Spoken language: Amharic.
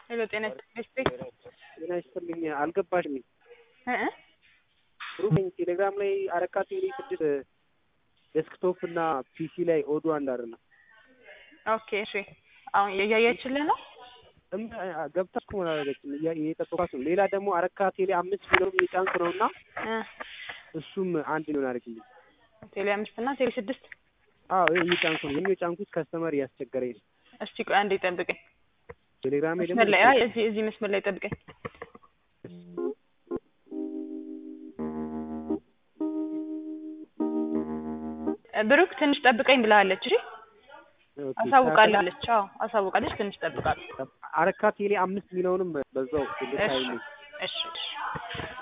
ሄሎ ጤና ይስጥልኝ። ጤና ይስጥልኝ። አልገባሽም? እ እ ብሩክ ነኝ። ቴሌግራም ላይ አረካ ቴሌ ስድስት ዴስክቶፕ እና ፒሲ ላይ ኦዱ አንድ አይደለም። ኦኬ እሺ። አሁን እያያችልህ ነው? እም ገብታ እኮ አላደረገችም። እያ- እየጠበኳት ነው። ሌላ ደግሞ አረካ ቴሌ አምስት ኪሎ የሚጫንክ ነው እና እ እሱም አንድ ሊሆን አድርግልኝ። ቴሌ አምስት እና ቴሌ ስድስት አዎ ይሄ እየጫንኩ ነው። ይሄን የጫንኩት ከስተመር እያስቸገረኝ ነው። እስቲ ቆይ አንዴ ጠብቀኝ። ቴሌግራም ላይ ደግሞ መስመር ላይ አይ እዚህ እዚህ መስመር ላይ ጠብቀኝ። ብሩክ ትንሽ ጠብቀኝ ብላለች። እሺ ኦኬ፣ አሳውቃለች። አዎ አሳውቃለች። ትንሽ ጠብቃለሁ። አረካ ቴሌ አምስት ሚሊዮንም በዛው ልታይልኝ እሺ እሺ